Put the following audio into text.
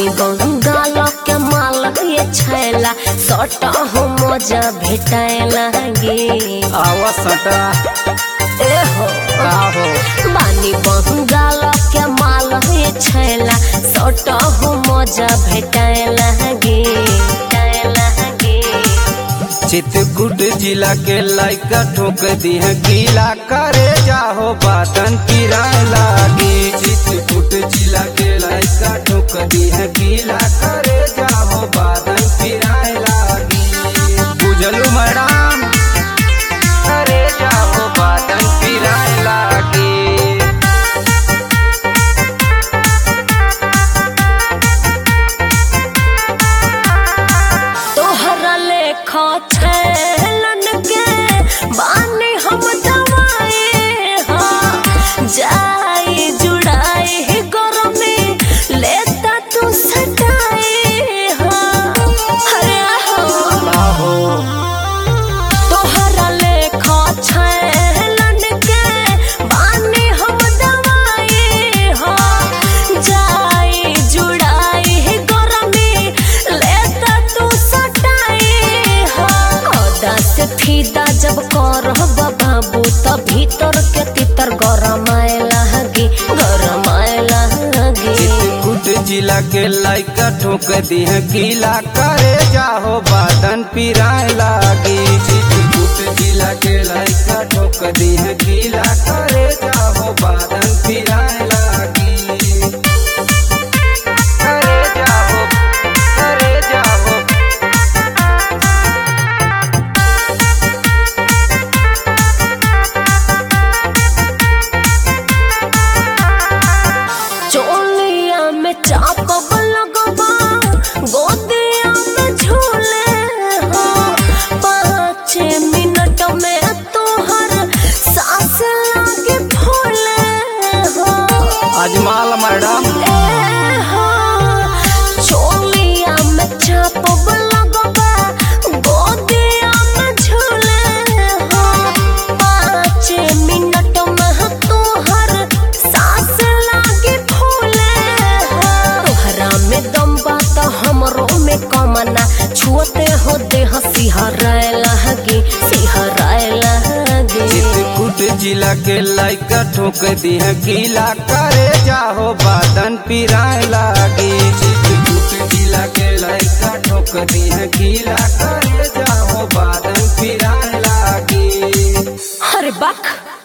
बानी बंगाल के माल ये छैला सट हो मजा भेटाए लागे आवा सटा ए हो का हो बानी बंगाल के माल ये छैला सट हो मजा भेटाए लागे भेटाए लागे चित्रकूट जिला के लाइका ठोक दी है गीला करे जाहो बातन किराए लागी चित्रकूट जिला के लाइका ठोक दी है गीला करे जाहो बातन किराए लागी बुझलू मैडम करे जाहो बातन किराए लागी तोहरा लेखा छैलन के बानी हम दवाए हाँ जाई जुड़ाई गरमी लेता तू सटाए हाँ अरे हो आहो तोहरा लेखा छैलन के बानी हम दवाए हाँ जाई जुड़ाई गरमी लेता तू सटाए हाँ औदा से फीदा जब करह बाबू त भीतर के तितर गरमाए लागे गरमाए लागे चित्रकूट जिला के लाइका ठोक दी है गीला करे जाहो बादन पिराए लागी चित्रकूट जिला के लाइका ठोक दी है गीला करे जाहो बादन पिराए लागी करे जाहो करे जाहो चोलिया में चाप लगवा गोदिया में झूले हो पाँच मिनट में तोहर सांस लागे फूले हो अजमाल मैडम ए हो चोलिया में चाप लगवा गोदिया में झूले हो पाँच मिनट में तोहर सांस लागे फूले हो तोहरा में दम बा त हमरो में कमना छुअते हो देह सिहराए लागे सिहराए लागे चित्रकूट जिला के लाइका ठोक दी है गीला करे जाहो बादन पिराए लागी चित्रकूट जिला के लाइका ठोक दी है गीला करे जाहो बादन पिराए लागी अरे बक